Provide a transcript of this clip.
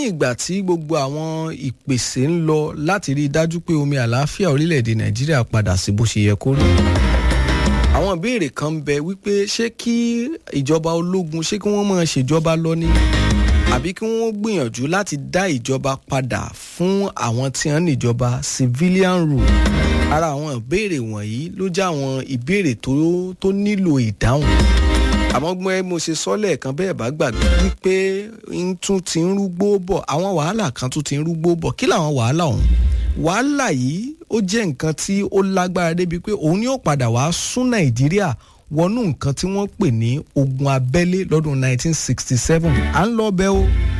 lẹ́yìn ìgbà tí gbogbo àwọn ìpèsè ń lọ láti rí i dájú pé omi àlàáfíà orílẹ̀-èdè nàìjíríà padà sí bó ṣe yẹ kó rí àwọn ìbéèrè kan ń bẹ wípé ṣé kí ìjọba ológun ṣé kí wọ́n máa ṣèjọba lọ ní àbí kí wọ́n gbìyànjú láti dá ìjọba padà fún àwọn tí wọ́n níjọba civilian rule ara àwọn ìbéèrè wọ̀nyí ló jẹ́ àwọn ìbéèrè tó tó nílò ìdáhùn àmọ́ gbọ́n mo ṣe sọ lẹ́ẹ̀kan bẹ́ẹ̀ bá gbàgbé wípé ń tún ti ń rúgbó bọ̀ àwọn wàhálà kan tún ti ń rúgbó bọ̀ kí làwọn wàhálà ọ̀hún wàhálà yìí ó jẹ́ nǹkan tí ó lágbára débi pé òun yóò padà wá sún nàìjíríà wọnú nǹkan tí wọ́n pè ní ogun abẹ́lé lọ́dún 1967 à ń lọ bẹ́ẹ̀ o